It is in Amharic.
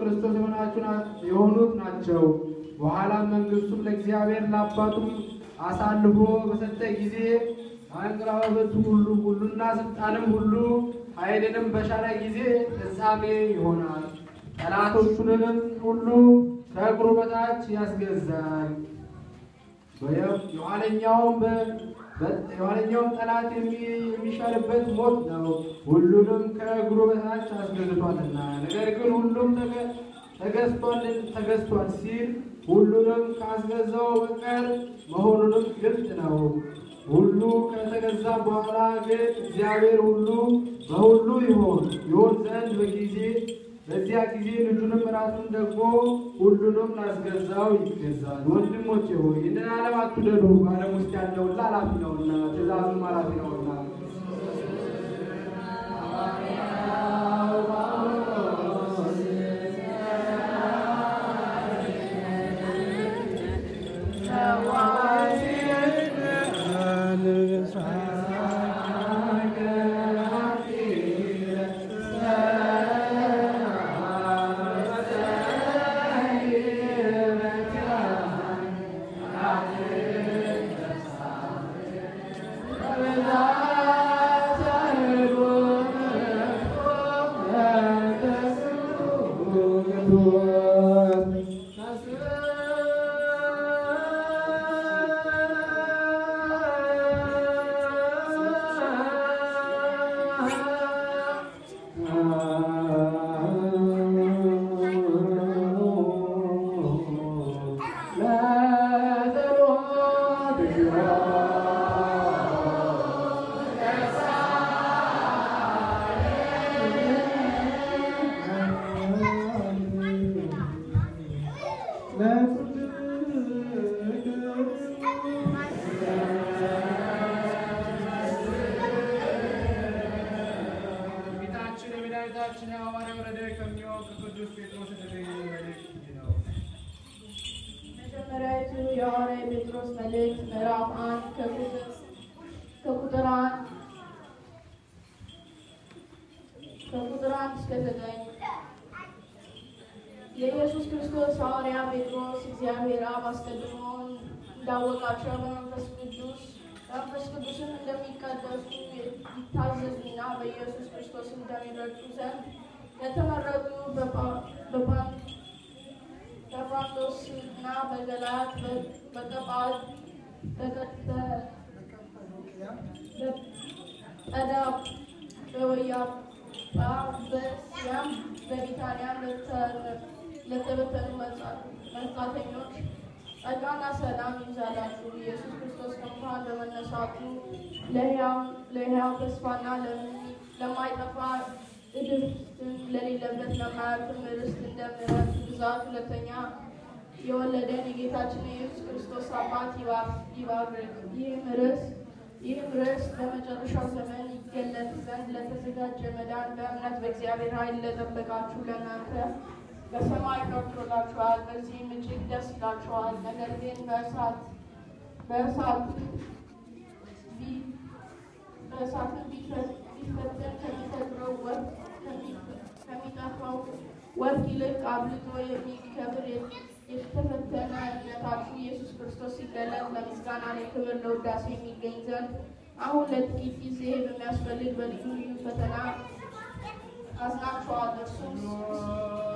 ክርስቶስ የሆናችሁ ና- የሆኑት ናቸው። በኋላም መንግሥቱም ለእግዚአብሔር ለአባቱም አሳልፎ በሰጠ ጊዜ አንቀራበቱ ሁሉ ሁሉና ስልጣንም ሁሉ ኃይልንም በሻረ ጊዜ ፍጻሜ ይሆናል። ጠላቶቹንም ሁሉ ከእግሩ በታች ያስገዛል። የኋለኛውም የኋለኛውም ጠላት የሚ- የሚሻልበት ሞት ነው። ሁሉንም ከእግሩ በታች አስገዝቷልና። ነገር ግን ሁሉም ተገ- ተገዝቷል ተገዝቷል ሲል ሁሉንም ካስገዛው በቀር መሆኑንም ግልጥ ነው። ሁሉ ከተገዛ በኋላ ግን እግዚአብሔር ሁሉ በሁሉ ይሆን ይሆን ዘንድ በጊዜ በዚያ ጊዜ ልጁንም ራሱን ደግሞ ሁሉንም ላስገዛው ይገዛል። ወንድሞቼ ሆይ ይህንን ዓለም አትውደዱ። በዓለም ውስጥ ያለው ሁሉ ኃላፊ ነውና፣ ትእዛዙም ኃላፊ ነውና። ጌታችን የመድኃኒታችን የሐዋርያው ረድኤት ከሚሆን ከቅዱስ ጴጥሮስ የተገኘ መልእክት ይህ ነው። መጀመሪያዊቱ የሐዋርያ ጴጥሮስ መልእክት ምዕራፍ አንድ ከቁጥር ከቁጥር አንድ ከቁጥር አንድ እስከ ዘጠኝ የኢየሱስ ክርስቶስ ሐዋርያ ጴጥሮስ እግዚአብሔር አብ አስቀድሞ እንዳወቃቸው በመንፈስ ቅዱስ መንፈስ ቅዱስን እንደሚቀደሱ ይታዘዙና በኢየሱስ ክርስቶስ እንደሚረዱ ዘንድ የተመረጡ በጳ- በጳ- በጳንጦስ እና በገላት በቀጳድ በቀዳ በወያጳ በስያም በቢታንያም ለተበተኑ መጻተኞች ጸጋና ሰላም ይብዛላችሁ። ኢየሱስ ክርስቶስ ከሙታን በመነሳቱ ለሕያው ተስፋና ለሚ- ለማይጠፋ እድፍትም ለሌለበት ለማያልፍም ርስት እንደ ምሕረቱ ብዛት ሁለተኛ የወለደን የጌታችን የኢየሱስ ክርስቶስ አባት ይባር- ይባርክ። ይህም ርስ ይህም ርስ በመጨረሻው ዘመን ይገለጥ ዘንድ ለተዘጋጀ መዳን በእምነት በእግዚአብሔር ኃይል ለጠበቃችሁ ለእናንተ በሰማይ ገብቶላችኋል። በዚህም እጅግ ደስ ይላችኋል። ነገር ግን በእሳት በእሳት ቢ- በእሳትም ቢፈ- ቢፈተን ከሚፈጥረው ወርቅ ከሚ- ከሚጠፋው ወርቅ ይልቅ አብልጦ የሚከብር የተፈተነ እምነታችሁ ኢየሱስ ክርስቶስ ሲገለጥ ለምስጋና ለክብር ለውዳሴ የሚገኝ ዘንድ አሁን ለጥቂት ጊዜ በሚያስፈልግ በልዩ ልዩ ፈተና አዝናችኋል። እርሱም